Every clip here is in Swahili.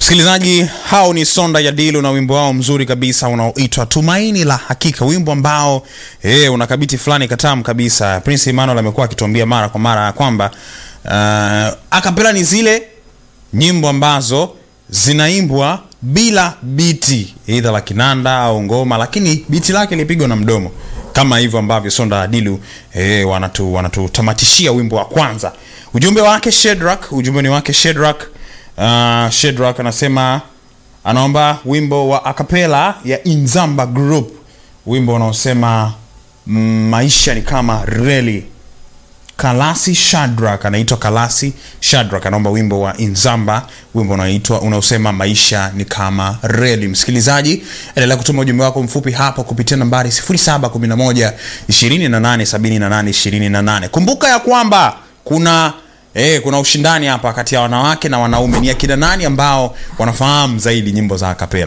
Msikilizaji, hao ni Sonda ya Dilu na wimbo wao mzuri kabisa unaoitwa Tumaini la Hakika, wimbo ambao eh, una kabiti fulani katamu kabisa. Prince Emmanuel amekuwa akituambia mara kwa mara ya kwamba uh, akapela ni zile nyimbo ambazo zinaimbwa bila biti aidha la kinanda au ngoma, lakini biti lake lipigwa na mdomo kama hivyo ambavyo Sonda ya Dilu eh, wanatu wanatutamatishia wimbo wa kwanza. Ujumbe wake Shedrack, ujumbe ni wake Shedrack. Uh, Shedrack anasema anaomba wimbo wa akapela ya Inzamba Group, wimbo unaosema mm, maisha ni kama reli. Kalasi Shadrack anaitwa Kalasi Shadrack anaomba wimbo wa Inzamba, wimbo unaoitwa unaosema maisha ni kama reli. Msikilizaji, endelea kutuma ujumbe wako mfupi hapo kupitia nambari 0711 28 78 28. Kumbuka ya kwamba kuna Eh, kuna ushindani hapa kati ya wanawake na wanaume. Ni akina nani ambao wanafahamu zaidi nyimbo za akapela?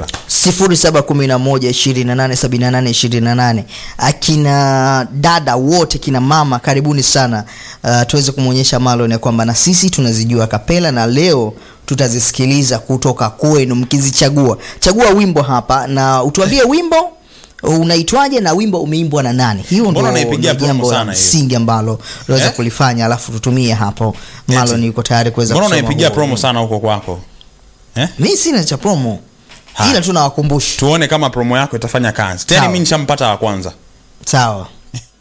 0711287828 akina dada wote kina mama karibuni sana uh, tuweze kumwonyesha Marlon ya kwamba na sisi tunazijua kapela na leo tutazisikiliza kutoka kwenu mkizichagua chagua wimbo hapa na utuambie wimbo unaitwaje na wimbo umeimbwa na nani hiyo Mbona ndio unaipigia ndio promo jambo la sana hiyo? msingi ambalo unaweza Eh? kulifanya alafu tutumie hapo Marlon yuko tayari kuweza Mbona kusoma unaipigia huo promo wimbo. sana huko kwako? Eh? mi sina cha promo Haya. ila tu nawakumbusha Tuone kama promo yako itafanya kazi. Tena Sawa. mimi nishampata wa kwanza. sawa